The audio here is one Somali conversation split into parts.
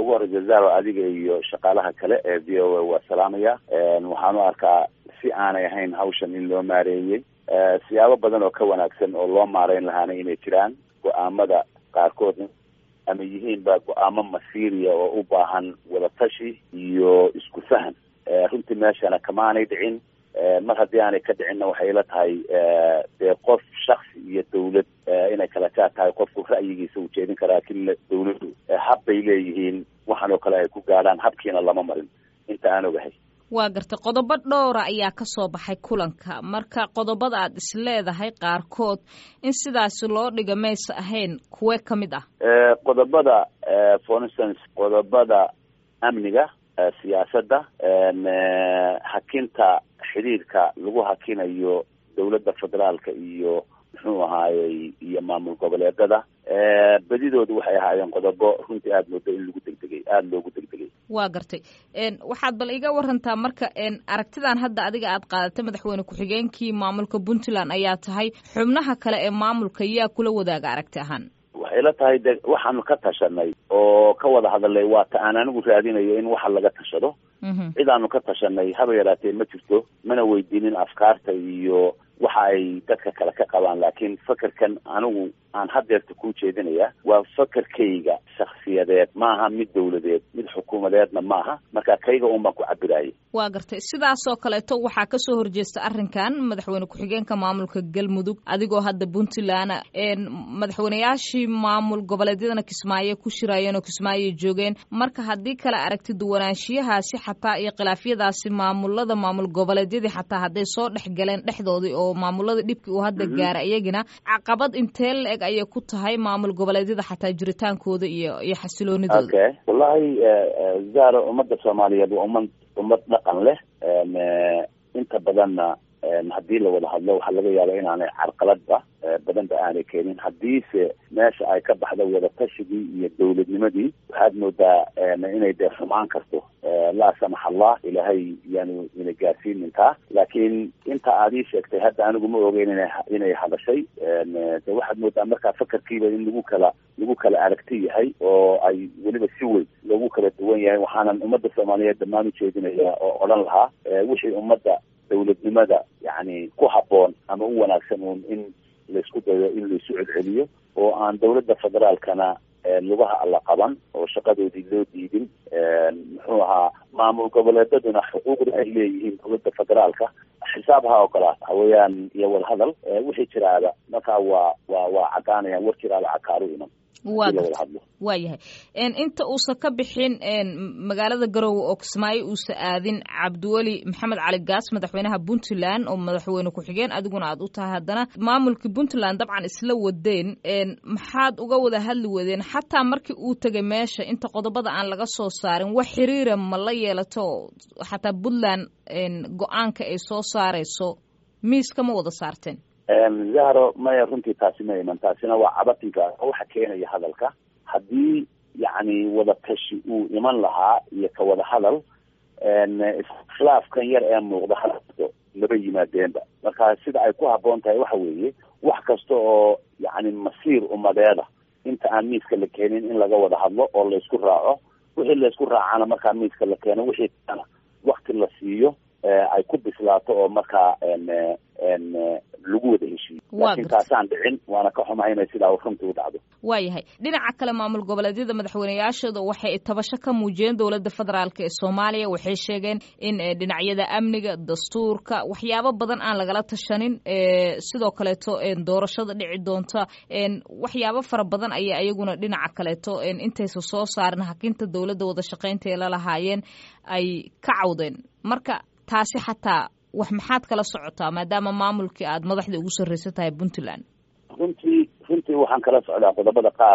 ugu horeysa zaro adiga iyo shaqaalaha kale ee v o a waa salaamaya waxaan u arkaa si aanay ahayn hawshan in loo maareeyey siyaabo badan oo ka wanaagsan oo loo maareyn lahaana inay jiraan go-aamada qaarkood ama yihiin ba go-aamo masiiriya oo u baahan wadatashi iyo isku fahan runtii meeshana kamaanay dhicin mar haddii aanay ka dhicinna waxay ila tahay dee qof shaksi iyo dawlad inay kala jaad tahay qofku ra'yigiisa uu jeedin karaa lakin dawladdu hab bay leeyihiin waxaan oo kale ay ku gaadhaan habkiina lama marin inta aan ogahay waa gartay qodobo dhowra ayaa ka soo baxay kulanka marka qodobada aad is leedahay qaarkood in sidaasi loo dhiga maysa ahayn kuwee ka mid ah qodobada for instance qodobada amniga siyaasadda hakinta xidhiirka lagu hakinayo dawladda federaalka iyo muxuu ahaayey iyo maamul goboleedada bedidoodu waxay ahaayeen qodobo runtii aada moodo in lagu degdegay aada loogu degdegay waa gartay waxaad bal iga warantaa marka aragtidan hadda adiga aad qaadatay madaxweyne ku-xigeenkii maamulka puntland ayaa tahay xubnaha kale ee maamulka yaa kula wadaaga aragti ahaan waxay la tahay de waxaanu ka tashanay oo ka wada hadalay waa ta aan anigu raadinayo in waxa laga tashado cid aanu ka tashanay haba yaraatee ma jirto mana weydiinin afkaarta iyo waxa ay dadka kale ka qabaan laakiin fakerkan anigu aan hadeerta kuu jeedinaya waa fakerkayga shaksiyadeed maaha mid dawladeed mid xukuumadeedna maaha marka kayga un baan ku cabiraayay waa gartay sidaasoo kaleeto waxaa kasoo horjeesta arrinkan madaxweyne ku-xigeenka maamulka galmudug adigoo hadda puntland madaxweyneyaashii maamul goboleedyadana kismaayo ku shiraayeen oo kismaayoy joogeen marka haddii kale aragti duwanaanshiyahaasi xataa iyo khilaafyadaasi maamulada maamul goboleedyadii xataa hadday soo dhex galeen dhexdoodii oo maamulada dhibkii uu hadda gaara iyagina caqabad intee la eg ayay ku tahay maamul goboleedyada xataa jiritaankooda iyo iyo xasiloonidooda okay wallahi zaro ummadda soomaaliyeed waa ummad ummad dhaqan leh inta badanna haddii la wada hadlo waxaa laga yaaba inaanay carqaladba badanba aanay keenin haddiise meesha ay ka baxdo wadatashigii iyo dawladnimadii waxaad moodaa inay dee xumaan karto laa samax allah ilaahay yaanu ina gaarsiinin taa laakiin inta aad ii sheegtay hadda anigu ma ogeyn ina inay hadashay de waxaad moodaa markaa fakarkiiba in lagu kala lagu kala aragti yahay oo ay weliba si weyn loogu kala duwan yahay waxaanan ummadda soomaaliyeed dhammaan ujeedinaya oo odhan lahaa wixii ummadda dawladnimada yani ku habboon ama u wanaagsan uun in laisku dayo in laisu celceliyo oo aan dawladda federaalkana lugaha alla qaban oo shaqadoodii loo diidin muxuu ahaa maamul goboleedaduna xuquuqda ay leeyihiin dawladda federaalka xisaab ha ogolaa haweyaan iyo wadahadal wixii jiraada markaa waa waa waa cadaanayaan war jiraada cakaaru iman waa waa yahay inta uusan ka bixin magaalada garowe oo kismaayo uusa aadin cabdiweli maxamed cali gaas madaxweynaha puntland oo madaxweyne ku-xigeen adiguna aad u tahay haddana maamulkii puntland dabcan isla wadeen maxaad uga wada hadli wadeen xataa markii uu tegay meesha inta qodobada aan laga soo saarin wax xiriira ma la yeelato xataa puntland go-aanka ay soo saarayso miiska ma wada saarteen zahro maya runtii taasi ma iman taasina waa cabatinka waxa keenaya hadalka haddii yacni wadatashi uu iman lahaa iyo ka wada hadal iskhilaafkan yar ee muuqda hadalto laba yimaadeenba marka sida ay ku habboon tahay waxa weeye wax kasta oo yacni masiir umadeeda inta aan miiska la keenin in laga wada hadlo oo laysku raaco wixii laysku raacana markaa miiska la keeno wixii kana wakti la siiyo ay ku bislaato oo markaa lagu wada heshiiyo laakiin taasaan dhicin waana ka xumahay inay sidaa runtii u dhacdo waayahay dhinaca kale maamul goboleedyada madaxweyneyaashooda waxay tabasho ka muujiyeen dowladda federaalk ee soomaaliya waxay sheegeen in dhinacyada amniga dastuurka waxyaabo badan aan lagala tashanin sidoo kaleeto doorashada dhici doonta waxyaabo fara badan ayay ayaguna dhinaca kaleeto intaysa soo saarin hakinta dowladda wada shaqaynta ee lalahaayeen ay ka cawdeen marka taasi xataa wax maxaad kala socotaa maadaama maamulkii aada madaxda ugu sarreysan tahay puntland runtii runtii waxaan kala socdaa qodobada qaar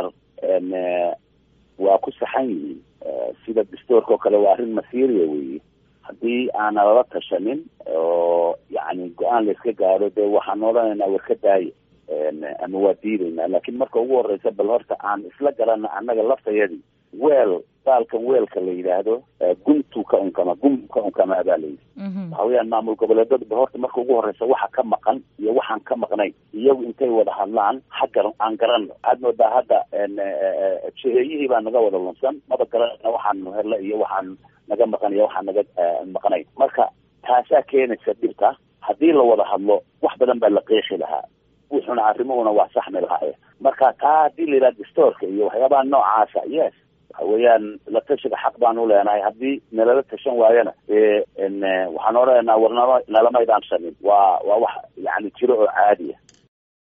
waa ku saxan yihiin sida dastuurka oo kale waa arrin masiiriya weeye haddii aana lala tashanin oo yacni go-aan layska gaaro dee waxaan odhanaynaa war ka daaya ama waa diidaynaa laakiin marka ugu horeysa bal horta aan isla garana annaga laftayadii weel baalkan weelka la yidhaahdo guntu ka unkama gum ka unkamaa baa layidhi waxa weeyaan maamul goboleedada horta marka ugu horeysa waxa ka maqan iyo waxaan ka maqnayn iyagu intay wada hadlaan haggar aan garanno waxaad moodaa hadda jeheyihii baa naga wada lunsan maba garanayna waxaan hele iyo waxaan naga maqan iyo waxaan naga maqnayn marka taasaa keenaysa dhibta haddii la wada hadlo wax badan baa la qeexi lahaa wuxuna arrimuhuna waa saxmi lahaaye marka taa haddii la yidhaha distoorka iyo waxyaabaha noocaasa yes waxa weeyaan la tashiga xaq baan u leenahay haddii nalala tashan waayana waxaan odhanaynaa war nala nalamaydaan sanin waa waa wax yani jiro oo caadiya